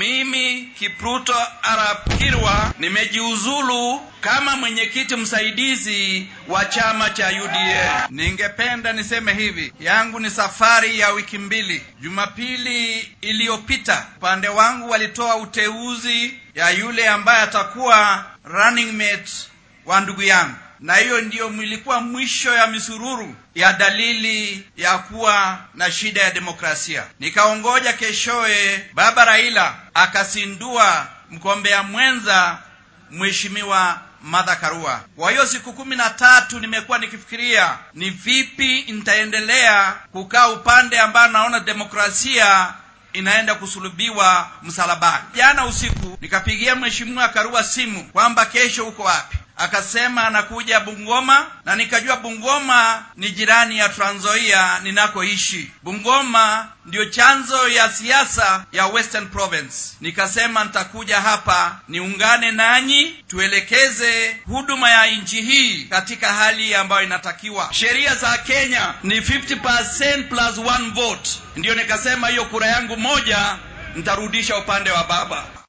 Mimi Kipruto Arap Kirwa nimejiuzulu kama mwenyekiti msaidizi wa chama cha UDA. Ningependa niseme hivi, yangu ni safari ya wiki mbili. Jumapili iliyopita upande wangu walitoa uteuzi ya yule ambaye atakuwa running mate wa ndugu yangu na hiyo ndiyo ilikuwa mwisho ya misururu ya dalili ya kuwa na shida ya demokrasia. Nikaongoja keshoye, baba Raila akasindua mgombea mwenza mheshimiwa Martha Karua. Kwa hiyo siku kumi na tatu nimekuwa nikifikiria ni vipi nitaendelea kukaa upande ambao naona demokrasia inaenda kusulubiwa msalabani. Jana usiku nikapigia mheshimiwa Karua simu kwamba kesho uko wapi akasema anakuja Bungoma na nikajua Bungoma ni jirani ya Trans Nzoia ninakoishi. Bungoma ndio chanzo ya siasa ya Western Province. Nikasema nitakuja hapa niungane nanyi, tuelekeze huduma ya nchi hii katika hali ambayo inatakiwa. Sheria za Kenya ni 50% plus one vote, ndio nikasema hiyo kura yangu moja nitarudisha upande wa baba.